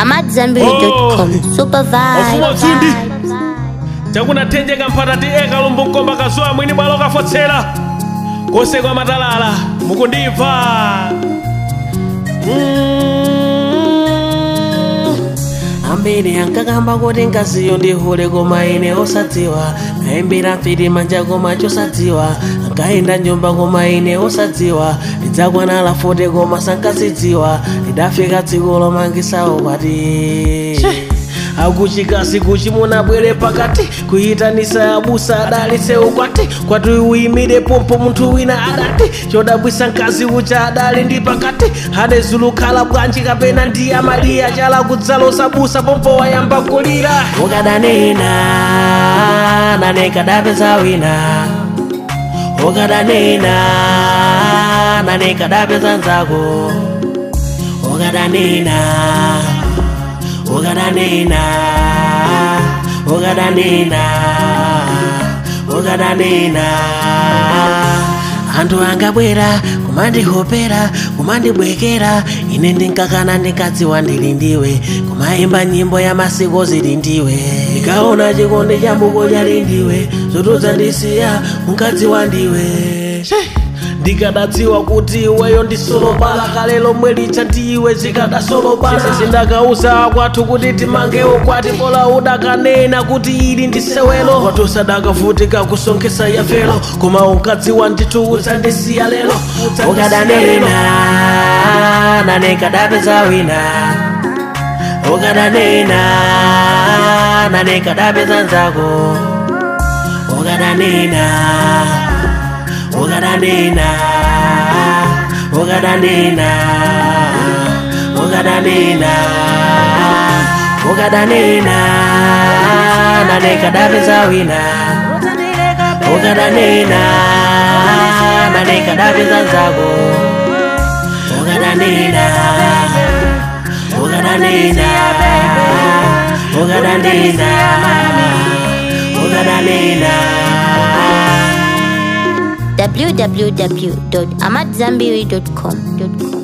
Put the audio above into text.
amadzambiri.com super Wafuwa utsindi. vibe chakunathenjeka mphatati eka lumbu mkomba kazuwa mwini bwalo kafotsera konse kwa matalala mukundimva ambiri ankakamba kuti ngaziyo ndihule koma ine osadziwa ayimbira mfiti manja koma chosadziwa ankayenda nyumba koma ine osadziwa ndidzakwanala fote koma sankasidziwa ndidafika dziko lomangisawo kwati akuchikasi kuchi munabwere pakati kuyitanisa abusa adalitse ukwati kwati uyimire pompo munthu wina adati chodabwisa mkazi ucha adali ndi pakati hadezulukhala bwanji kapena ndi amaliya chala kudzalosa busa pompo wayamba kulira ukadanena nane kadapeza wina ukadanena nane kadapeza nzako ukadanena ukadanena ukadanena ukadanena anthu angabwera kumandihopera kumandibwekera ine ndinkakana ndinkadziwa ndili ndiwe kumayimba nyimbo ya masiko zili ndiwe ndikaona chikondi cha mbuko chali ndiwe zotodzandisiya unkadziwa ndiwe ndikadadziwa kuti iweyo ndisolopala kale lomwe licha ndiwe zikadasolopala sindakauza kwathu kuti timangewo kwati pola udakanena kuti ili ndisewelo kwati usadakavutika kusonkhesa yafelo koma unkadziwa ndithu udzandisiya lero ukadanena nane kadapeza wina ukadanena nane kadapeza nzako ukadanena ukadanena ukadanena ukadanena ukadanena nane kadapeza wina ukadanena nane kadapeza nzako ukadanena ukadanena ukadanena ukadanena www.amadzambiri.com